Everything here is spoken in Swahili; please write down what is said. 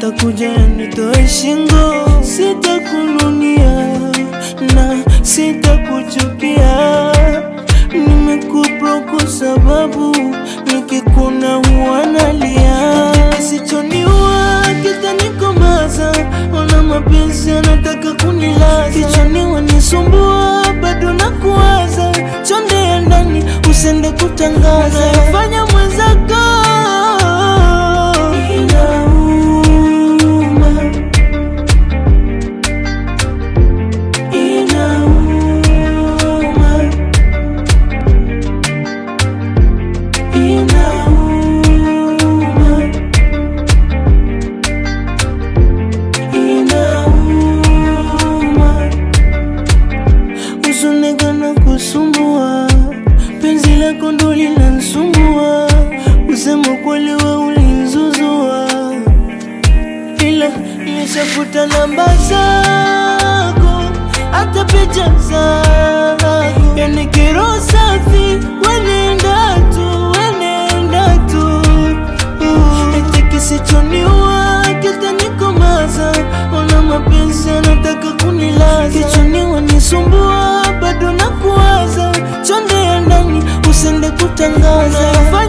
yatakuja yanitoe shingo. Sitakununia na sitakuchukia, nimekupa kwa sababu nikikuna huwa nalia. Kisichoniua kitanikomaza, ona mapenzi anataka kunilaza, kichwani wanisumbua, bado nakuwaza, chonde ya ndani usende kutangaza, yafanya mwenzako inauma, inauma, inauma, inauma Usonekana kusumbua, penzi lako ndo linanisumbua, usema kweli we ulinzuzua, ila nimeshafuta namba zako, hata picha zako, yani kero safi, wenenda tu, wenenda tu, eti kisichoniua kitanikomaza, ona mapenzi anataka kunilaza, kichwani wanisumbua, bado nakuwaza, chonde ya ndani usende kutangaza, yafanya